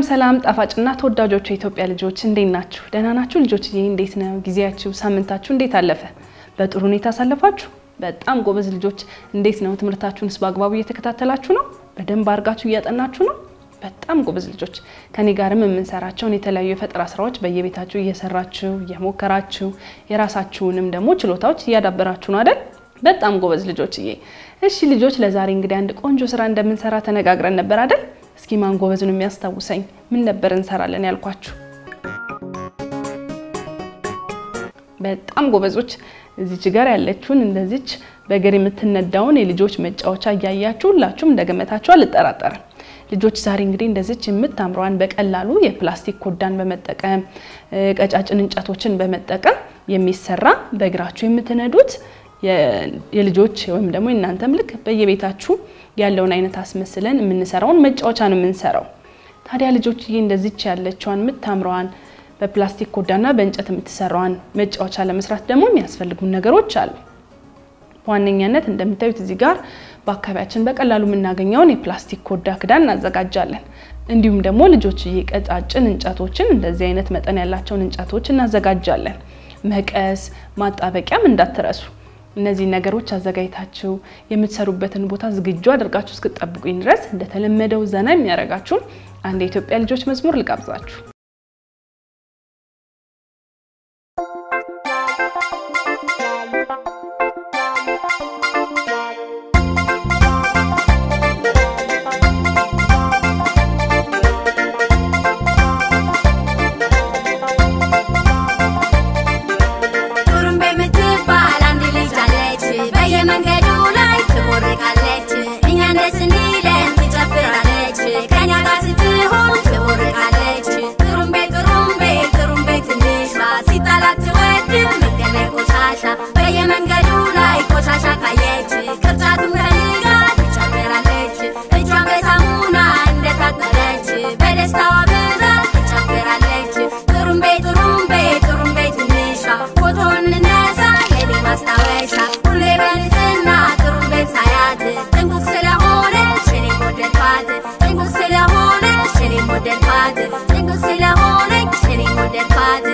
ሰላም ጣፋጭና ተወዳጆቹ የኢትዮጵያ ልጆች እንዴት ናችሁ? ደህና ናችሁ? ልጆችዬ እንዴት ነው ጊዜያችሁ? ሳምንታችሁ እንዴት አለፈ? በጥሩ ሁኔታ አሳለፋችሁ? በጣም ጎበዝ ልጆች። እንዴት ነው ትምህርታችሁንስ በአግባቡ እየተከታተላችሁ ነው? በደንብ አድርጋችሁ እያጠናችሁ ነው? በጣም ጎበዝ ልጆች። ከኔ ጋርም የምንሰራቸውን የተለያዩ የፈጠራ ስራዎች በየቤታችሁ እየሰራችሁ እየሞከራችሁ የራሳችሁንም ደግሞ ችሎታዎች እያዳበራችሁ ነው አይደል? በጣም ጎበዝ ልጆችዬ። እሺ ልጆች፣ ለዛሬ እንግዲህ አንድ ቆንጆ ስራ እንደምንሰራ ተነጋግረን ነበር አይደል? እስኪ ማን ጎበዝ ነው የሚያስታውሰኝ? ምን ነበር እንሰራለን ያልኳችሁ? በጣም ጎበዞች። እዚች ጋር ያለችውን እንደዚች በእግር የምትነዳውን የልጆች መጫወቻ እያያችሁ ሁላችሁም እንደገመታችሁ አልጠራጠርም። ልጆች ዛሬ እንግዲህ እንደዚች የምታምረዋን በቀላሉ የፕላስቲክ ኮዳን በመጠቀም ቀጫጭን እንጨቶችን በመጠቀም የሚሰራ በእግራችሁ የምትነዱት የልጆች ወይም ደግሞ የእናንተም ልክ በየቤታችሁ ያለውን አይነት አስመስለን የምንሰራውን መጫወቻ ነው የምንሰራው። ታዲያ ልጆች ይህ እንደዚች ያለችዋን የምታምረዋን በፕላስቲክ ኮዳና በእንጨት የምትሰራዋን መጫወቻ ለመስራት ደግሞ የሚያስፈልጉን ነገሮች አሉ። በዋነኛነት እንደምታዩት እዚህ ጋር በአካባቢያችን በቀላሉ የምናገኘውን የፕላስቲክ ኮዳ ክዳን እናዘጋጃለን። እንዲሁም ደግሞ ልጆች ቀጫጭን እንጨቶችን እንደዚህ አይነት መጠን ያላቸውን እንጨቶች እናዘጋጃለን። መቀስ፣ ማጣበቂያም እንዳትረሱ። እነዚህ ነገሮች አዘጋጅታችሁ የምትሰሩበትን ቦታ ዝግጁ አድርጋችሁ እስክትጠብቁኝ ድረስ እንደተለመደው ዘና የሚያደርጋችሁን አንድ የኢትዮጵያ ልጆች መዝሙር ልጋብዛችሁ። በየመንገዱ ላይ ቆሻሻ ካየች ቅርጫቱን ፈልጋ ትጨምራለች። እጇን በሳሙና እንደታጠበች በደስታዋ ብዛት ትጨፍራለች። ጥሩምቤ ጥሩምቤ ጥሩምቤ ትንሿ ፎቶን እንነሳ የኔ ማስታወሻ ሁሌ በንጽህና ጥሩምቤን ሳያት ጥንቁቅ ስለሆነች እኔም ወደድኳት ጥንቁቅ ስለሆነች እኔም ወደድኳት ጥንቁቅ ስለሆነች እኔም ወደድኳት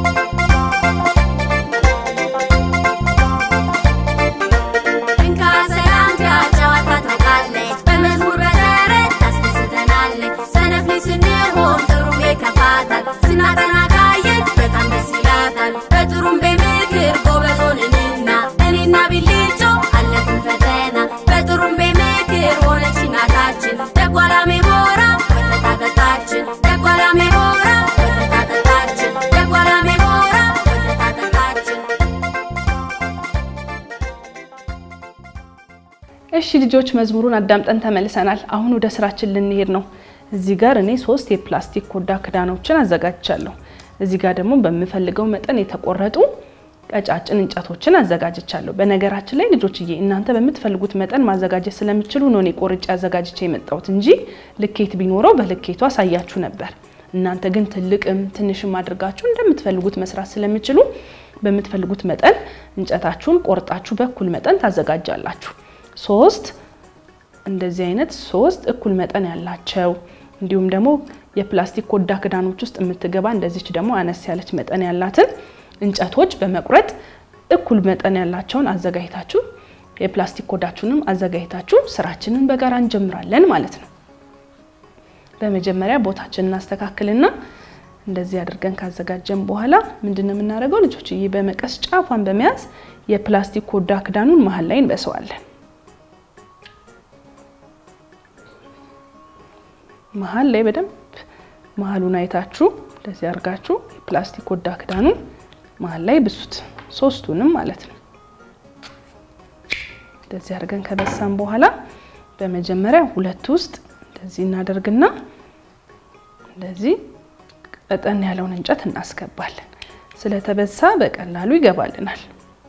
ስንሆን ጥሩምቤ ከፋታል ስናጠና ካየች በጣም ደስ ይላታል። በጥሩምቤ ምክር ጎበዝ ሆንንና እኔና ቢልጮ አለፍን ፈተና። በጥሩምቤ ምክር ሆነች እናታችን ደጓላሜ ሞራ ወተት አጠጣችን ደጓላሜ ሞራ ወተት አጠጣችን ደጓላሜ ሞራ ወተት አጠጣችን። እሺ ልጆች መዝሙሩን አዳምጠን ተመልሰናል። አሁን ወደ ስራችን ልንሄድ ነው። እዚህ ጋር እኔ ሶስት የፕላስቲክ ኮዳ ክዳኖችን አዘጋጅቻለሁ። እዚህ ጋር ደግሞ በምፈልገው መጠን የተቆረጡ ቀጫጭን እንጨቶችን አዘጋጅቻለሁ። በነገራችን ላይ ልጆችዬ እናንተ በምትፈልጉት መጠን ማዘጋጀት ስለምችሉ ነው እኔ ቆርጬ አዘጋጅቼ የመጣሁት እንጂ ልኬት ቢኖረው በልኬቱ አሳያችሁ ነበር። እናንተ ግን ትልቅም ትንሽም አድርጋችሁ እንደምትፈልጉት መስራት ስለምችሉ በምትፈልጉት መጠን እንጨታችሁን ቆርጣችሁ በኩል መጠን ታዘጋጃላችሁ። ሶስት እንደዚህ አይነት ሶስት እኩል መጠን ያላቸው እንዲሁም ደግሞ የፕላስቲክ ኮዳ ክዳኖች ውስጥ የምትገባ እንደዚች ደግሞ አነስ ያለች መጠን ያላትን እንጨቶች በመቁረጥ እኩል መጠን ያላቸውን አዘጋጅታችሁ የፕላስቲክ ኮዳችሁንም አዘጋጅታችሁ ስራችንን በጋራ እንጀምራለን ማለት ነው። በመጀመሪያ ቦታችንን እናስተካክልና እንደዚህ አድርገን ካዘጋጀን በኋላ ምንድን ነው የምናደርገው ልጆች? ይህ በመቀስ ጫፏን በመያዝ የፕላስቲክ ኮዳ ክዳኑን መሀል ላይ እንበሰዋለን። መሀል ላይ በደንብ መሀሉን አይታችሁ እንደዚህ አድርጋችሁ የፕላስቲክ ኮዳ ክዳኑን መሀል ላይ ብሱት፣ ሶስቱንም ማለት ነው። እንደዚህ አድርገን ከበሳን በኋላ በመጀመሪያ ሁለት ውስጥ እንደዚህ እናደርግና እንደዚህ ቀጠን ያለውን እንጨት እናስገባለን። ስለተበሳ በቀላሉ ይገባልናል።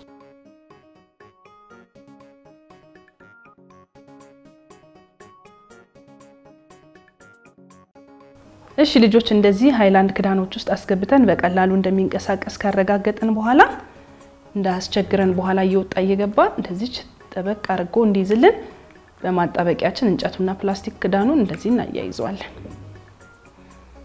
እሺ ልጆች እንደዚህ ሃይላንድ ክዳኖች ውስጥ አስገብተን በቀላሉ እንደሚንቀሳቀስ ካረጋገጥን በኋላ እንዳያስቸግረን በኋላ እየወጣ እየገባ እንደዚች ጠበቅ አድርጎ እንዲይዝልን በማጣበቂያችን እንጨቱና ፕላስቲክ ክዳኑን እንደዚህ እናያይዘዋለን።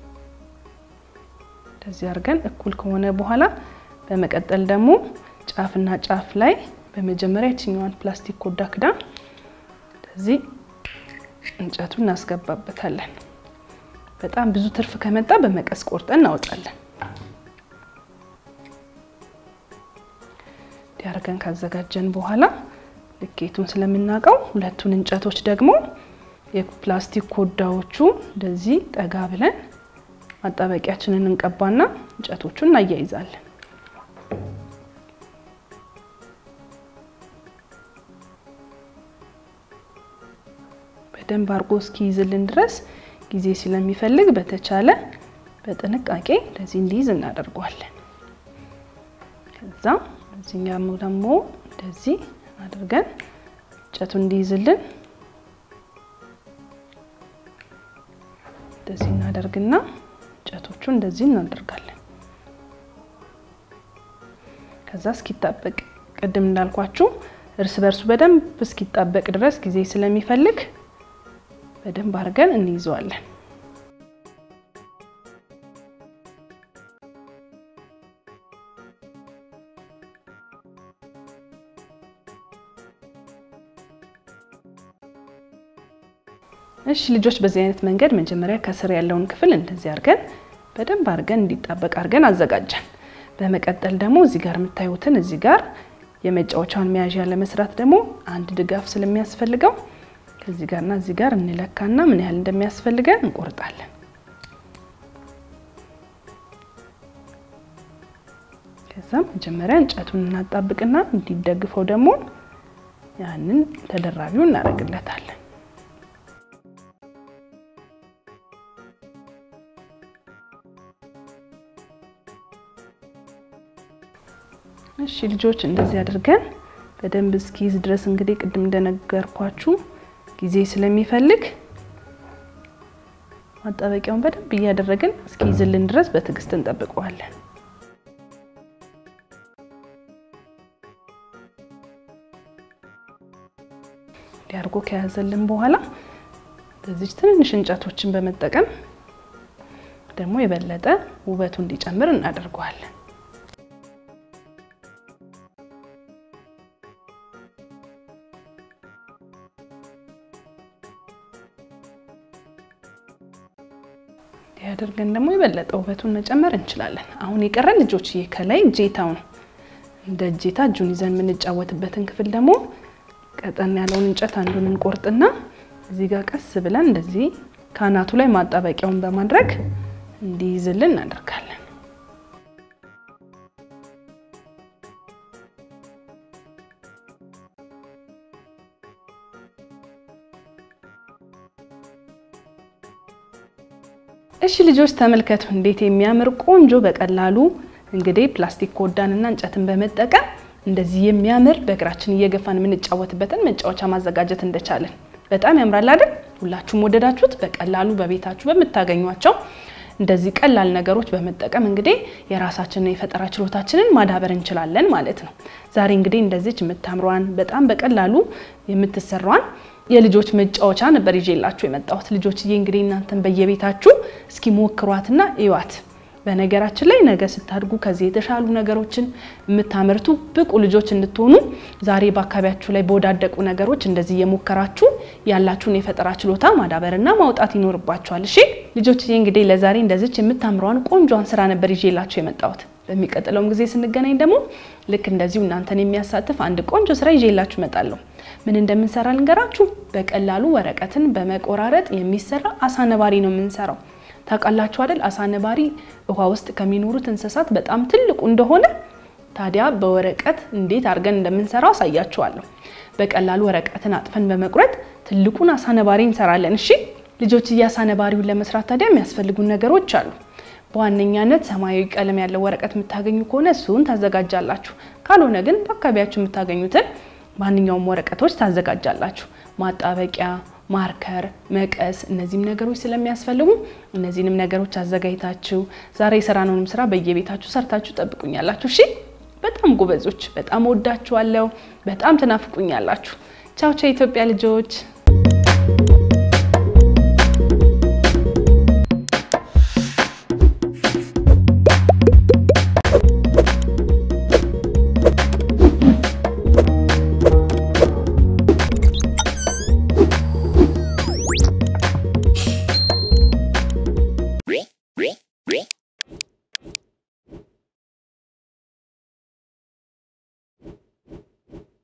እንደዚህ አድርገን እኩል ከሆነ በኋላ በመቀጠል ደግሞ ጫፍና ጫፍ ላይ በመጀመሪያ የችኛዋን ፕላስቲክ ኮዳ ክዳን እንደዚህ እንጨቱን እናስገባበታለን። በጣም ብዙ ትርፍ ከመጣ በመቀስ ቆርጠን እናወጣለን። እንዲያርገን ካዘጋጀን በኋላ ልኬቱን ስለምናውቀው ሁለቱን እንጨቶች ደግሞ የፕላስቲክ ኮዳዎቹ እንደዚህ ጠጋ ብለን ማጣበቂያችንን እንቀባና እንጨቶቹን እናያይዛለን። በደንብ አድርጎ እስኪይዝልን ድረስ ጊዜ ስለሚፈልግ በተቻለ በጥንቃቄ እንደዚህ እንዲይዝ እናደርገዋለን። ከዛ እዚህኛም ደግሞ እንደዚህ አድርገን እንጨቱ እንዲይዝልን እንደዚህ እናደርግና እንጨቶቹ እንደዚህ እናደርጋለን። ከዛ እስኪጣበቅ ቅድም እንዳልኳችሁ እርስ በርሱ በደንብ እስኪጣበቅ ድረስ ጊዜ ስለሚፈልግ በደንብ አድርገን እንይዘዋለን። እሺ ልጆች በዚህ አይነት መንገድ መጀመሪያ ከስር ያለውን ክፍል እንደዚህ አድርገን በደንብ አድርገን እንዲጣበቅ አድርገን አዘጋጀን። በመቀጠል ደግሞ እዚህ ጋር የምታዩትን እዚህ ጋር የመጫወቻውን መያዣ ለመስራት ደግሞ አንድ ድጋፍ ስለሚያስፈልገው ከዚህ ጋርና እዚህ ጋር እንለካና ምን ያህል እንደሚያስፈልገን እንቆርጣለን። ከዛ መጀመሪያ እንጨቱን እናጣብቅና እንዲደግፈው ደግሞ ያንን ተደራቢው እናደርግለታለን። እሺ ልጆች እንደዚህ አድርገን በደንብ እስኪይዝ ድረስ እንግዲህ ቅድም እንደነገርኳችሁ ጊዜ ስለሚፈልግ ማጣበቂያውን በደንብ እያደረግን እስኪይዝልን ድረስ በትዕግስት እንጠብቀዋለን። እንዲያርጎ ከያዘልን በኋላ በዚች ትንንሽ እንጨቶችን በመጠቀም ደግሞ የበለጠ ውበቱ እንዲጨምር እናደርገዋለን። ያደርገን ደግሞ የበለጠ ውበቱን መጨመር እንችላለን። አሁን የቀረን ልጆች ይሄ ከላይ እጄታው ነው። እንደ እጄታ እጁን ይዘን የምንጫወትበትን ክፍል ደግሞ ቀጠን ያለውን እንጨት አንዱን እንቆርጥና እዚህ ጋር ቀስ ብለን እንደዚህ ከአናቱ ላይ ማጣበቂያውን በማድረግ እንዲይዝልን እናደርጋለን። እሺ ልጆች ተመልከቱ፣ እንዴት የሚያምር ቆንጆ በቀላሉ እንግዲህ ፕላስቲክ ኮዳንና እንጨትን በመጠቀም እንደዚህ የሚያምር በእግራችን እየገፋን የምንጫወትበትን መጫወቻ ማዘጋጀት እንደቻለን በጣም ያምራል አይደል? ሁላችሁም ወደዳችሁት? በቀላሉ በቤታችሁ በምታገኟቸው እንደዚህ ቀላል ነገሮች በመጠቀም እንግዲህ የራሳችንን የፈጠራ ችሎታችንን ማዳበር እንችላለን ማለት ነው። ዛሬ እንግዲህ እንደዚች የምታምሯን በጣም በቀላሉ የምትሰሯን የልጆች መጫወቻ ነበር ይዤላችሁ የመጣሁት። ልጆችዬ እንግዲህ እናንተን በየቤታችሁ እስኪ ሞክሯትና እዩዋት። በነገራችን ላይ ነገ ስታድጉ ከዚህ የተሻሉ ነገሮችን የምታመርቱ ብቁ ልጆች እንድትሆኑ ዛሬ በአካባቢያችሁ ላይ በወዳደቁ ነገሮች እንደዚህ እየሞከራችሁ ያላችሁን የፈጠራ ችሎታ ማዳበርና ማውጣት ይኖርባችኋል። እሺ ልጆችዬ እንግዲህ ለዛሬ እንደዚች የምታምረዋን ቆንጆን ስራ ነበር ይዤላችሁ የመጣሁት። በሚቀጥለውም ጊዜ ስንገናኝ ደግሞ ልክ እንደዚሁ እናንተን የሚያሳትፍ አንድ ቆንጆ ስራ ይዤላችሁ እመጣለሁ። ምን እንደምንሰራ ልንገራችሁ። በቀላሉ ወረቀትን በመቆራረጥ የሚሰራ አሳ ነባሪ ነው የምንሰራው። ታውቃላችሁ አይደል? አሳ ነባሪ ውሃ ውስጥ ከሚኖሩት እንስሳት በጣም ትልቁ እንደሆነ። ታዲያ በወረቀት እንዴት አድርገን እንደምንሰራው አሳያችኋለሁ። በቀላሉ ወረቀትን አጥፈን በመቁረጥ ትልቁን አሳ ነባሪ እንሰራለን። እሺ ልጆች፣ አሳ ነባሪውን ለመስራት ታዲያ የሚያስፈልጉን ነገሮች አሉ። በዋነኛነት ሰማያዊ ቀለም ያለው ወረቀት የምታገኙ ከሆነ እሱን ታዘጋጃላችሁ። ካልሆነ ግን በአካባቢያችሁ የምታገኙትን ማንኛውም ወረቀቶች ታዘጋጃላችሁ። ማጣበቂያ ማርከር፣ መቀስ እነዚህም ነገሮች ስለሚያስፈልጉ እነዚህንም ነገሮች አዘጋጅታችሁ ዛሬ የሰራነውንም ስራ በየቤታችሁ ሰርታችሁ ጠብቁኛላችሁ። እሺ፣ በጣም ጎበዞች፣ በጣም ወዳችኋለሁ። በጣም ትናፍቁኛላችሁ። ቻው ቻው፣ የኢትዮጵያ ልጆች